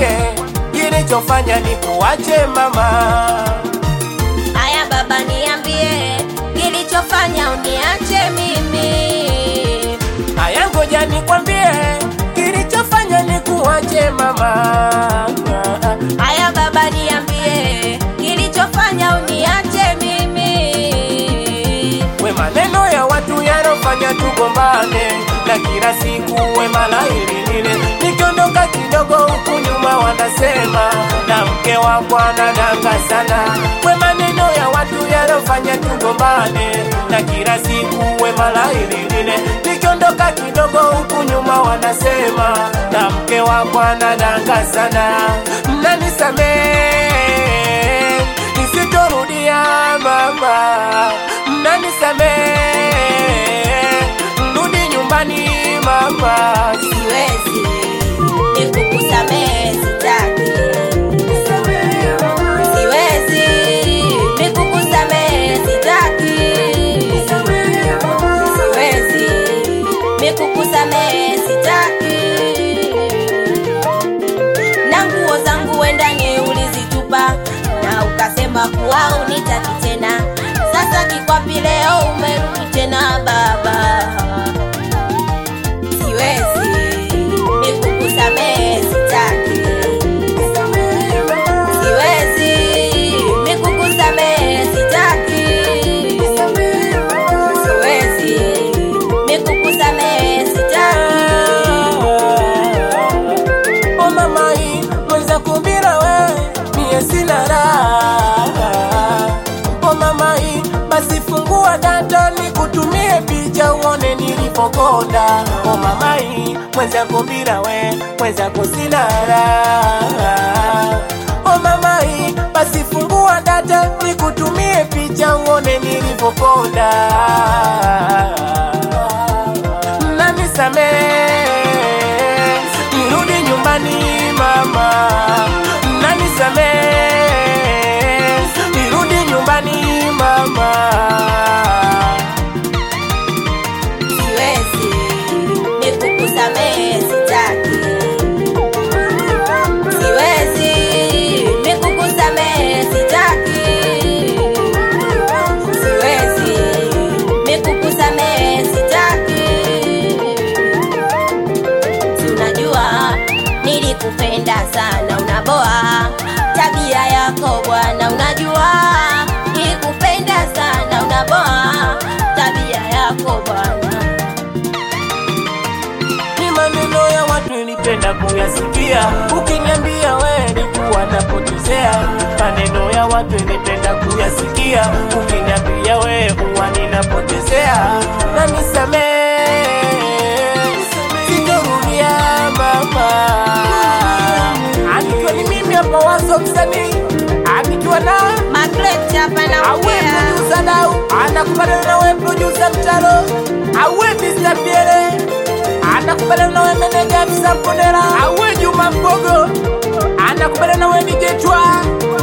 nikwambie kilichofanya nikuache mama. Haya baba, niambie kilichofanya uniache mimi. Haya, ngoja nikwambie kilichofanya nikuache mama. Haya baba, niambie kilichofanya uniache mimi. We maneno ya watu yanofanya tugombane, na kila siku we mala hili lile, nikiondoka kidogo huku nyuma wanasema na mke wako anadanga sana. We maneno ya watu yanofanya tugombane, na kila siku we mala hili lile, nikiondoka kidogo huku nyuma wanasema na mke wako anadanga sana. Mnanisamee nisitorudia mama, mnanisamee rudi nyumbani mama. Siwezi nikukusamehe, sitaki. Siwezi nikukusamehe, sitaki. Siwezi nikukusamehe, sitaki. Na nguo zangu wendani ulizitupa na ukasema kuwa unitaki tena. Sasa kikwapi leo umerudi tena baba? Siwezi nikukusamehe, sitaki. Siwezi nikukusamehe, sitaki. Siwezi nikukusamehe, sitaki. O mama hii mweza kubira we mie sina raha. O mama hii basi fungua data nikutumie picha uone nilipokonda. O mama hii mweza kubira we mweza kusina raha. O mama hii basi fungua data nikutumie picha uone nilipokonda. Mnanisamee nirudi nyumbani mama, mnanisamee nirudi nyumbani mama. Siwezi nikukusamehe, sitaki. Siwezi nikukusamehe, sitaki. Siwezi nikukusamehe, sitaki. Si unajua nilikupenda sana, unaboa tabia yako bwana, unajua nilikupenda sana, unaboa tabia yako bwana. Ni maneno ya watu nilipenda kuyasikia, ukiniambia we nikuwa napotezea. Maneno ya watu nilipenda kuyasikia, ukiniambia we huwa ninapotezea. Na nisamee, sitorudia mama. Akiwa ni mimi hapa wazo msanii, akiwa na Margaret hapa awe naongea. producer dau anakubaliana nawe producer mtaro awe Mr. Piere anakubaliana nawe meneja Msampondera awe Juma Mbogo anakubaliana nawe DJ Twa